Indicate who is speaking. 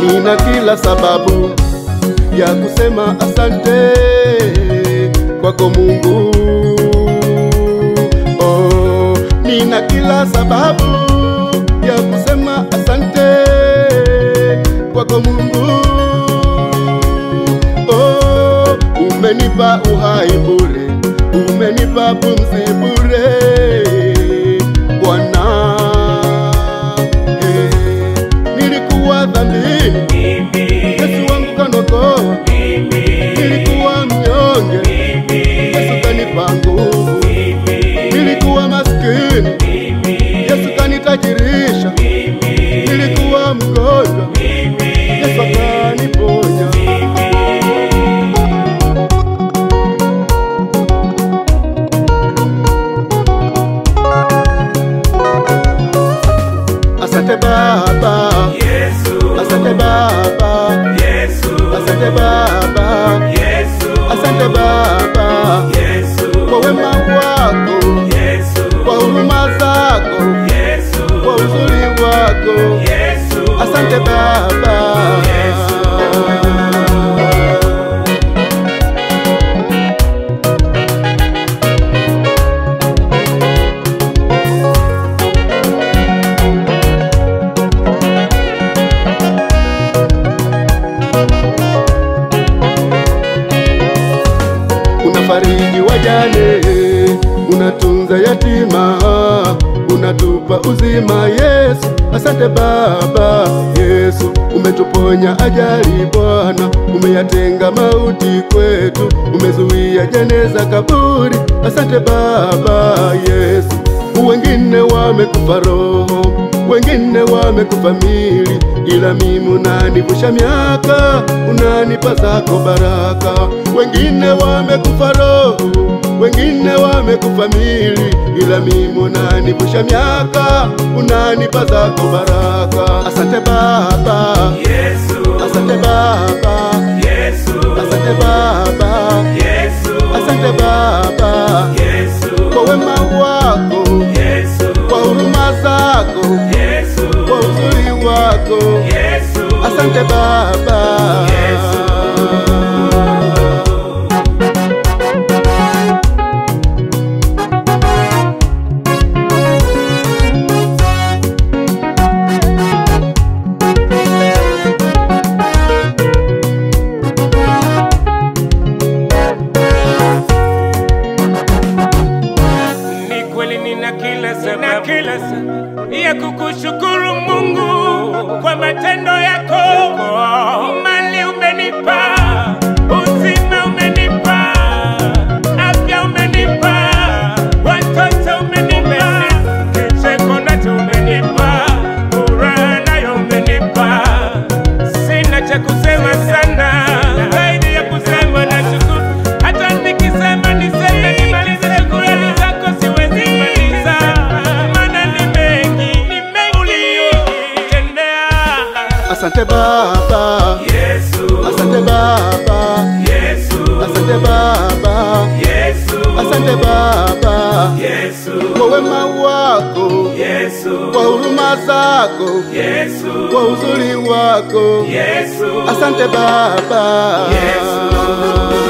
Speaker 1: nina kila sababu ya kusema asante kwako Mungu. Oh, nina kila sababu ya kusema asante kwako Mungu. Oh, umenipa uhai bure, umenipa pumzi bure Bwana. Eh, nilikuwa dhambini, Yesu wangu kanokoa, nilikuwa mnyonge, Yesu kanipa nguvu, nilikuwa maskini, Yesu kanitajirisha, nilikuwa mgonjwa, Yesu akaniponya. Asante Baba,
Speaker 2: Yesu,
Speaker 1: asante Baba,
Speaker 2: Yesu,
Speaker 1: asante Baba,
Speaker 2: Yesu,
Speaker 1: asante Baba
Speaker 2: Yesu,
Speaker 1: kwa wema wako,
Speaker 2: Yesu,
Speaker 1: kwa huruma zako,
Speaker 2: Yesu,
Speaker 1: kwa uzuri wako.
Speaker 2: Yesu,
Speaker 1: Asante Baba. Unafariji wajane, unatunza yatima, unatupa uzima Yesu. Asante Baba Yesu, umetuponya ajali Bwana, umeyatenga mauti kwetu, umezuia jeneza kaburi. Asante Baba Yesu, wengine wamekufa roho, wengine wamekufa mili, ila mimi unanivusha miaka, unanipa zako baraka. Wengine wamekufa roho, wengine wamekufa mili, ila mimi unanivusha miaka, unanipa zako baraka. Asante Baba,
Speaker 2: Yesu,
Speaker 1: asante Baba,
Speaker 2: Yesu,
Speaker 1: asante Baba,
Speaker 2: Yesu,
Speaker 1: asante Baba
Speaker 2: Yesu,
Speaker 1: kwa wema wako,
Speaker 2: Yesu,
Speaker 1: kwa huruma zako,
Speaker 2: Yesu,
Speaker 1: kwa uzuri wako.
Speaker 2: Yesu,
Speaker 1: Asante Baba.
Speaker 2: Ni kweli nina kila sababu, kila sababu ya kukushukuru Mungu kwa matendo yako. Mali umenipa, uzima umenipa, afya umenipa, watoto umenipa, kicheko nacho umenipa, furaha nayo umenipa. Sina cha kusema sana zaidi ya kusema nashukuru. Hata nikisema niseme nimalize shukrani zako siwezi maliza, maana ni mengi, ni mengi uliyotendea.
Speaker 1: Asante Baba.
Speaker 2: Yesu,
Speaker 1: Asante Baba.
Speaker 2: Yesu,
Speaker 1: Asante Baba.
Speaker 2: Yesu,
Speaker 1: Asante Baba
Speaker 2: Yesu,
Speaker 1: kwa wema wako,
Speaker 2: Yesu,
Speaker 1: kwa huruma zako,
Speaker 2: Yesu,
Speaker 1: kwa uzuri wako.
Speaker 2: Yesu,
Speaker 1: Asante Baba.
Speaker 2: Yesu.